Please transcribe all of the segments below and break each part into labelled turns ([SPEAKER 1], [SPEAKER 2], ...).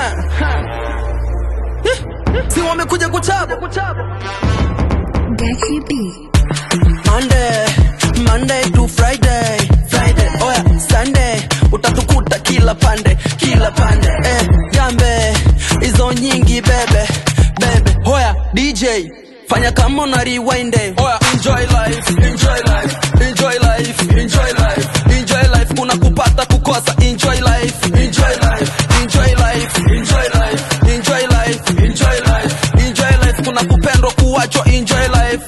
[SPEAKER 1] si wamekuja kuchapa
[SPEAKER 2] Gachi B.
[SPEAKER 1] Monday, Monday to Friday, Friday, oya Sunday, utatukuta kila pande, kila pande, eh, gambe hizo nyingi bebe, bebe, hoya DJ fanya kama una rewind, oya enjoy life, enjoy life, enjoy life, enjoy life, enjoy life, kuna kupata kukosa, enjoy life, enjoy life, enjoy life, enjoy life, enjoy life, enjoy life, enjoy life, kuna kupendwa kuachwa, enjoy life.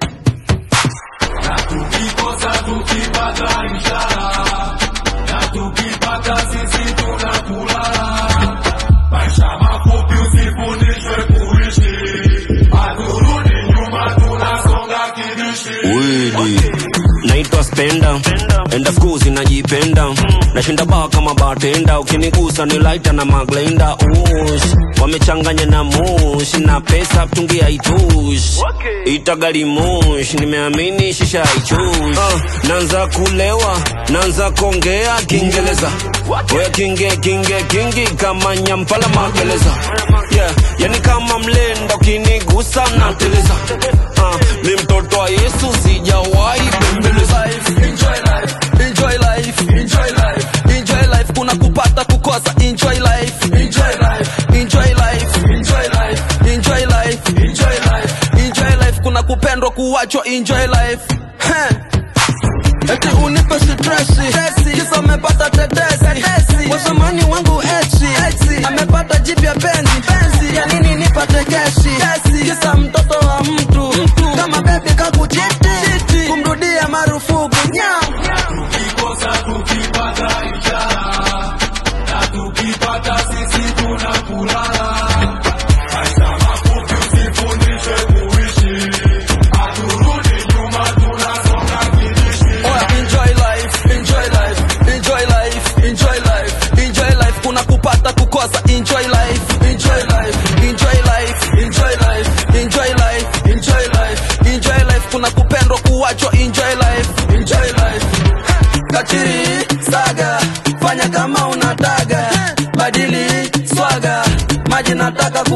[SPEAKER 3] Wili naitwa spenda enda skuzi najipenda nashinda baa kama batenda ukinigusa ni laita na maglenda ush wamechanganya na mush na pesa mtungi haitush itagali mush nimeamini shisha haichush uh, nanza kulewa nanza kongea kiingereza oya kinge kinge kingi kama nyampala magereza yeah, yani kama mlenda ukinigusa nateleza uh, mi mtoto wa yesu sijawahi bembeleza
[SPEAKER 1] enjoy life, enjoy life, enjoy life, enjoy life. Kuna kupata kukosa, enjoy life, enjoy life, enjoy life, enjoy life, enjoy life, enjoy life, enjoy life. Kuna kupendwa kuachwa, enjoy life. Heh. Eti unipe stresi, kisa amepata tetesi, wasamani wangu eti, amepata jipya penzi, ya nini nipate keshi, kisa mtoto wa mtu, kama bebi kakuchiti, kumrudia marufuku nyam. Oya, enjoy life, enjoy life, enjoy life, enjoy life, enjoy life. Kuna kupata kukosa, enjoy life, enjoy life, enjoy life, enjoy life, enjoy life, enjoy life, enjoy life. Kuna kupendwa kuachwa, enjoy life, enjoy life. Kachiri saga, fanya kama unataka, badili swaga, maji nataka